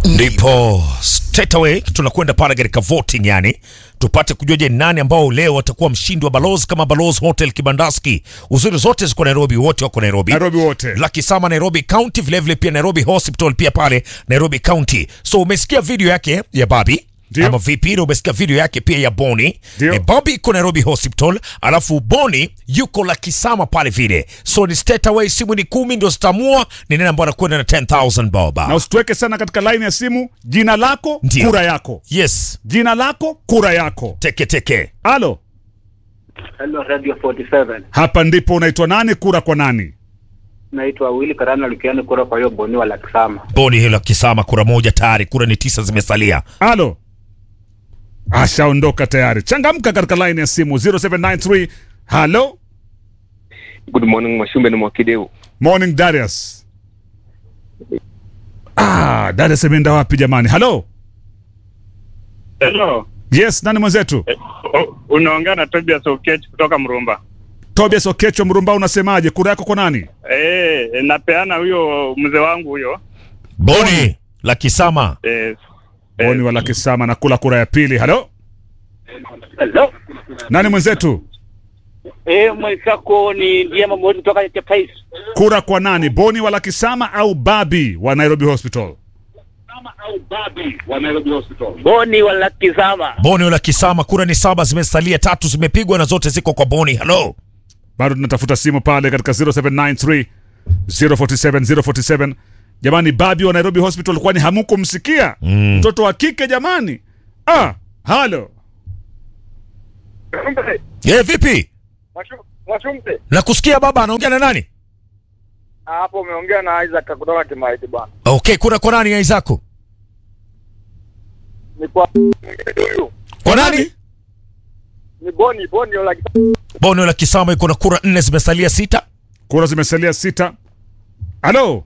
ndipo straight away tunakwenda pale katika voting, yani tupate kujua je, nani ambao leo watakuwa mshindi wa Balozi kama Balozi Hotel Kibandaski. Uzuri zote ziko Nairobi, wote wako Nairobi. Nairobi wote. Lucky Sama Nairobi County, vilevile vile pia Nairobi Hospital pia pale Nairobi County. So umesikia video yake ya Babi Ndio. ama vipi? Na umesikia video yake pia ya Boni. Ndio. E, Bobby iko Nairobi Hospital, alafu Boni yuko Lucky Sama pale vile. So ni straight away, simu ni kumi ndio zitamua ni nani ambao anakwenda na 10000 bob. Na usituweke sana katika line ya simu. Jina lako, Ndio. kura yako. Yes, Jina lako, kura yako. teke teke. Halo, Hello Radio 47. hapa ndipo unaitwa nani? Kura kwa nani? Naitwa Willy Karana Lukiani kura kwa hiyo boni wa Lakisama. Boni hilo Kisama, kura moja tayari, kura ni tisa zimesalia. Halo, ashaondoka tayari. Changamka katika line ya simu 0793. Halo, Good morning Mwashumbe ni Mwakideu. morning Darius. Ah, Darius ameenda wapi jamani? Halo, Hello. yes, nani mwenzetu? O- Unaongea na Tobias Okech kutoka Mrumba. Tobias Okecho Mrumba, unasemaje? Kura yako kwa nani? Eh, napeana huyo mzee wangu huyo. Boni la Kisama, Eh, Boni wala Kisama na kula kura ya pili. Halo, Hello. nani mwenzetu? Eh, mwenzako ni Diema Mwezi kutoka Chapais. Kura kwa nani? Boni wala Kisama au Babi wa Nairobi Hospital? Boni wa Lakisama. Boni la Kisama, kura ni saba zimesalia, tatu zimepigwa na zote ziko kwa Boni. Halo, bado tunatafuta simu pale katika 0793 047 047 jamani babi wa nairobi hospital kwani hamukumsikia mtoto wa kike jamani ah halo ye vipi? Mwashumbe, Nakusikia baba, anaongea na nani? hapo umeongea na Isaac kutoka Kimaiti bwana. Okay, kura kwa nani Aizako? Ni kwa huyu Kwa nani? ni Boni Boni la Boni la Kisama iko na kura nne, zimesalia sita. kura zimesalia sita halo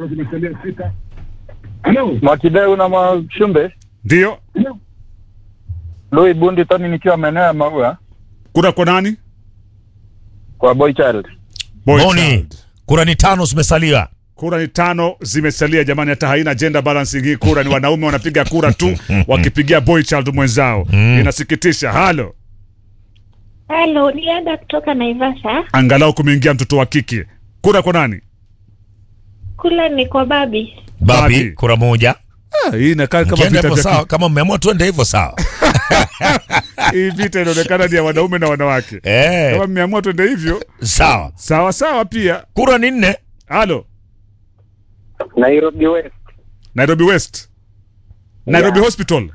Mwakideu na Mwashumbe. ndio Louis Bundi Tony nikiwa maeneo ya Maua kura kwa nani kwa Boy Child. Boy Boni, child. kura ni tano zimesalia. kura ni tano zimesalia jamani hata haina gender balancing hii kura ni wanaume wanapiga kura tu wakipigia boy child mwenzao inasikitisha halo Halo, ni Ada kutoka Naivasha. angalau kumeingia mtoto wa kike kura kwa nani Kule ni kwa babi. Babi, Babi. kura moja. ah, hii inakaa kama Kienda vita hivyo vya sawa, kama mmeamua tuende hivyo sawa. hii vita inaonekana ni ya wanaume na wanawake Eh, kama mmeamua twende hivyo sawa. sawa sawa pia Kura ni nne. halo Nairobi West. nairobi west nairobi hospital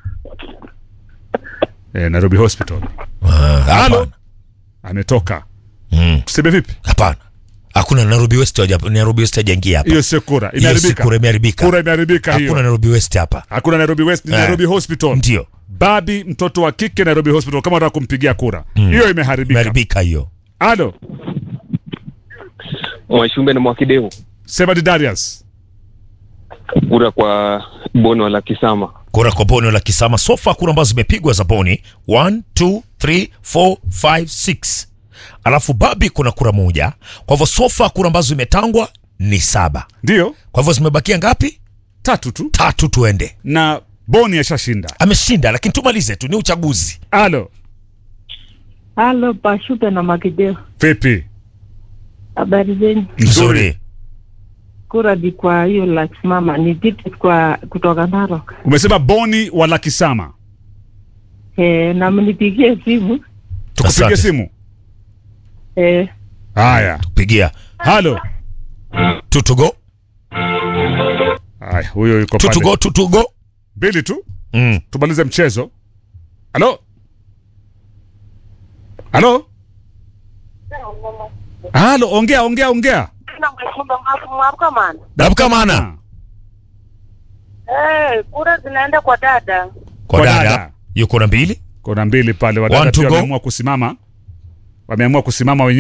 eh, nairobi hospital halo Hapana. ametoka Mm, tuseme vipi Hapana, hakuna Nairobi West, hawaja- Nairobi West hajaingia hapa. hiyo sio kura Hiyo si imeharibika kura imeharibika. kura imeharibika Hakuna hiyo Nairobi West hapa. hakuna nairobi west ni Eh. nairobi hospital Ndio, babi mtoto wa kike nairobi hospital kama unataka kumpigia kura hiyo imeharibika imeharibika hiyo. halo Mwashumbe ni Mwakideu. sema ni darius Kura kwa Bono la Kisama. Kura kwa Boni la Kisama, sofa kura ambazo zimepigwa za Boni 1 2 3 4 5 6, alafu Babi kuna kura moja. Kwa hivyo sofa kura ambazo zimetangwa ni saba. ndio Kwa hivyo zimebakia ngapi? tatu tu Tatu, tuende. na boni ashashinda Ameshinda, lakini tumalize tu, ni uchaguzi. halo Halo, Pashupe na Makideo. vipi Habari zenyu? Nzuri. Kura ni kwa hiyo Lakismama. Ni kiti kwa kutoka Narok. umesema boni wala kisama Eh, na mnipigie simu. tukupigie Asante. simu Eh, haya Pigia halo two to go, haya huyo yuko two to pale go, two to go. mbili tu Mm. tumalize mchezo halo halo halo ongea ongea ongea Damka mana Eh, kura zinaenda kwa dada. kwa Kwa dada dada. yuko na mbili kona mbili pale One wadada to pia go. wameamua kusimama wameamua kusimama wenyewe